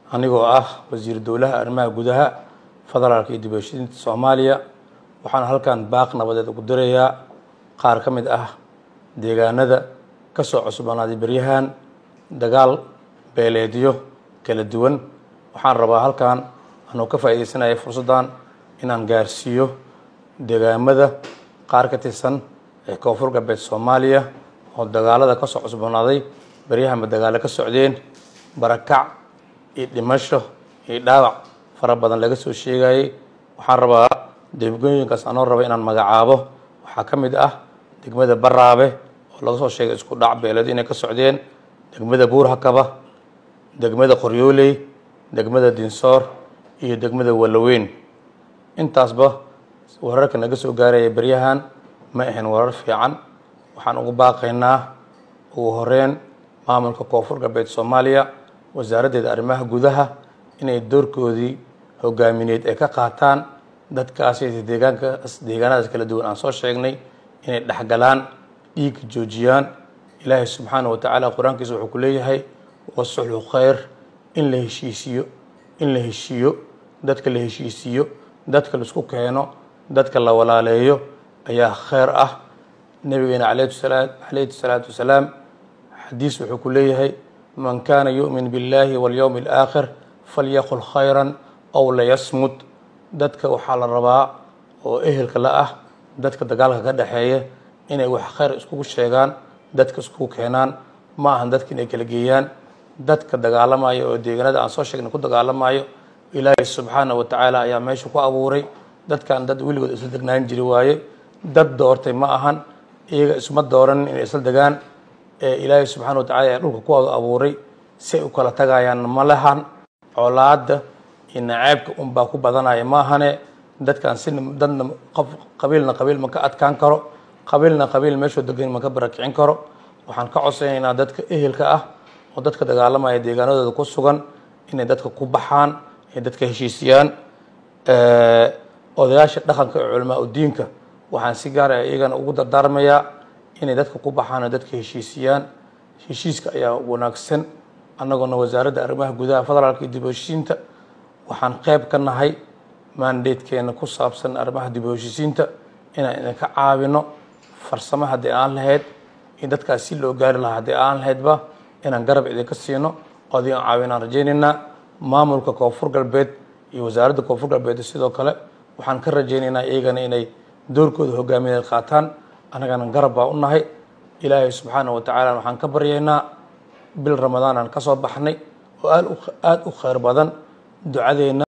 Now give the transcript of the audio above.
anigoo ah wasiir dowlaha arrimaha gudaha federaalka iyo dibashiinta soomaaliya waxaan halkan baaq nabadeed ugu dirayaa qaar ka mid ah deegaanada ka soo cusboonaaday beryahan dagaal beeleedyo kala duwan waxaan rabaa halkan anuu ka faa'iidaysanaya fursaddan inaan gaarsiiyo deegaamada qaar ka tirsan ee koonfur galbeed soomaaliya oo dagaalada ka soo cusboonaaday beryahanba dagaalo ka socdeen barakac iyo dhimasho iyo dhaawac fara badan laga soo sheegayay waxaan rabaa degmooyinkaas anoo raba inaan magacaabo waxaa ka mid ah degmada baraabe oo laga soo sheegay isku dhac beeleed inay ka socdeen degmada buurhakaba degmada qoryooley degmada dinsoor iyo degmada walaweyn intaasba wararka naga soo gaaraya beryahan ma ahayn warar fiican waxaan ugu baaqaynaa ugu horeyn maamulka koonfur galbeed soomaaliya wasaaraddeeda arrimaha gudaha inay doorkoodii hogaamineed ay ka qaataan dadkaasi deegaankaas deegaanadaas kala duwan aan soo sheegnay inay dhexgalaan dhiigga joojiyaan ilaahay subxaana wa tacaala qur-aankiisa wuxuu ku leeyahay wasuxlu khayr in la heshiisiyo in la heshiiyo dadka la heshiisiiyo dadka laisku keeno dadka la walaaleeyo ayaa khayr ah nabigeena calayhi salaatu wasalaam xadiis wuxuu ku leeyahay man kaana yu'min biاllahi walyowmi alaakhir falyaqul khayran aw layasmud dadka waxaa la rabaa oo ehelka la ah dadka dagaalka ka dhexeeya inay wax khayr iskugu sheegaan dadka iskugu keenaan ma ahan dadka inay kala geeyaan dadka dagaalamaya oo deegaanada aan soo sheegnay ku dagaalamayo ilaahay subxaana wa tacaala ayaa meesha ku abuuray dadkan dad weligood isla degnaan jiri waaye dad doortay ma ahan iyaga isma dooran inay isla degaan ee ilaahay subxana wa tacala ayaa dhulka kuwada abuuray si ay u kala tagayaan ma lahan colaadda iyo naceebka unbaa ku badanaya maahane dadkan si dadna qof qabiilna qabiil ma ka adkaan karo qabiilna qabiil meeshuu degan ma ka barakicin karo waxaan ka codsanaynaa dadka ehelka ah oo dadka dagaalamaya deegaanadooda ku sugan inay dadka ku baxaan inay dadka heshiisiyaan odayaasha dhaqanka ee culamaa udiinka waxaan si gaara iyagana ugu dardaarmayaa inay dadka ku baxaan oo dadka heshiisiyaan heshiiska ayaa wanaagsan annagoona wasaaradda arrimaha gudaha federaalka iyo dib u heshiisiinta waxaan qayb ka nahay maandeedkeena ku saabsan arrimaha dib u heshiisiinta inaan idinka caawino farsamo haddii aan lahayd in dadkaas si loo gaari lahaa haddii aan lahaydba inaan garab idinka siino oo adigan caawinaan rajaynaynaa maamulka koonfur galbeed iyo wasaaradda koonfur galbeed sidoo kale waxaan ka rajaynaynaa iyagana inay doorkooda hogaamineed qaataan annagana garab baa u nahay ilaahay subxaana wa tacaala waxaan ka baryaynaa bil ramadaan aan ka soo baxnay oo aad u khayr badan ducadeenna